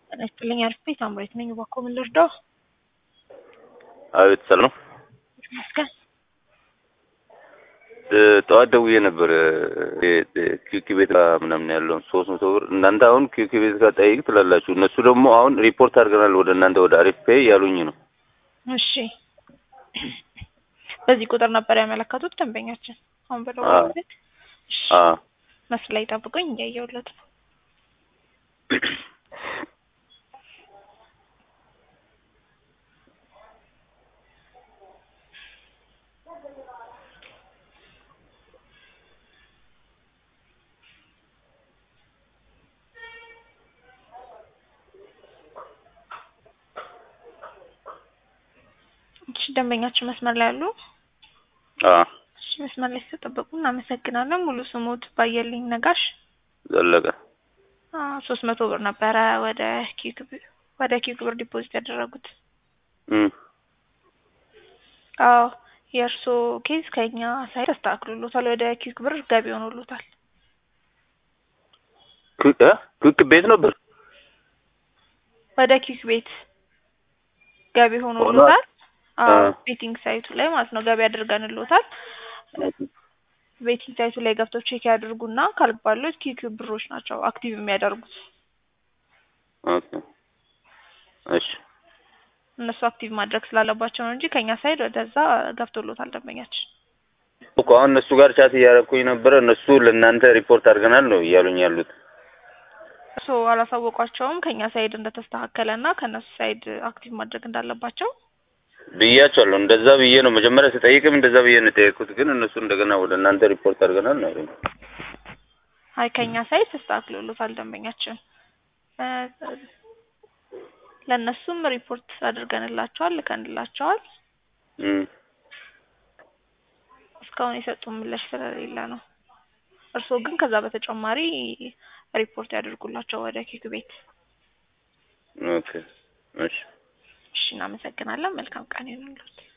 ጤና ይስጥልኝ አሪፍ ቤት አምሬት ነኝ። እባክዎ ምን ልርዳው? አቤት ሰላም ነው። ይመስገን። ጠዋት ደውዬ ነበር ኪኪ ቤት ጋር ምናምን ያለውን ሶስት መቶ ብር እናንተ አሁን ኪኪ ቤት ጋር ጠይቅ ትላላችሁ። እነሱ ደግሞ አሁን ሪፖርት አድርገናል ወደ እናንተ ወደ አሪፍ ፔይ ያሉኝ ነው። እሺ በዚህ ቁጥር ነበር ያመለከቱት ደንበኛችን አሁን አዎ። በደወሉበት። እሺ አዎ መስል ላይ ጠብቁኝ እያየሁለት ነው። እሺ ደንበኛችን መስመር ላይ አሉ? አዎ እሺ መስመር ላይ ስለጠበቁ እናመሰግናለን። ሙሉ ስሙት ባየልኝ ነጋሽ ዘለቀ ሶስት መቶ ብር ነበረ ወደ ኪክ ወደ ኪክ ብር ዲፖዚት ያደረጉት። እም አዎ የእርስዎ ኬዝ ከኛ ሳይድ ተስተካክሎሎታል። ወደ ኪክ ብር ገቢ ሆኖሎታል። ክ- እ? ክክ ቤት ነበር ወደ ኪክ ቤት ገቢ ሆኖሎታል። አዎ አ- ቤቲንግ ሳይቱ ላይ ማለት ነው ገቢ አድርገንሎታል። ቤቲንግ ሳይቱ ላይ ገብተው ቼክ ያድርጉና ካልባሉት ኪክ ብሮች ናቸው አክቲቭ የሚያደርጉት። ኦኬ እሺ እነሱ አክቲቭ ማድረግ ስላለባቸው ነው እንጂ ከኛ ሳይድ ወደዛ ገብቶሎታል ደንበኛችን። እኮ አሁን እነሱ ጋር ቻት እያደረኩኝ ነበረ። እነሱ ለእናንተ ሪፖርት አድርገናል ነው እያሉኝ ያሉት። ሶ አላሳወቋቸውም ከኛ ሳይድ እንደተስተካከለ እና ከእነሱ ሳይድ አክቲቭ ማድረግ እንዳለባቸው። ብያቸዋለሁ። እንደዛ ብዬ ነው መጀመሪያ ስጠይቅም እንደዛ ብዬ ነው የጠየቅኩት። ግን እነሱ እንደገና ወደ እናንተ ሪፖርት አድርገናል ነው ያሉኝ። አይ ከኛ ሳይድ ተስተካክሎሎታል ደንበኛችን። እ፣ ለእነሱም ሪፖርት አድርገንላቸዋል ልከንላቸዋል። እም እስካሁን የሰጡን ምላሽ ስለሌለ ነው። እርስዎ ግን ከዛ በተጨማሪ ሪፖርት ያደርጉላቸው ወደ ኪክ ቤት። ኦኬ እሺ እሺ እናመሰግናለን። መልካም ቀን ይሁንልዎት።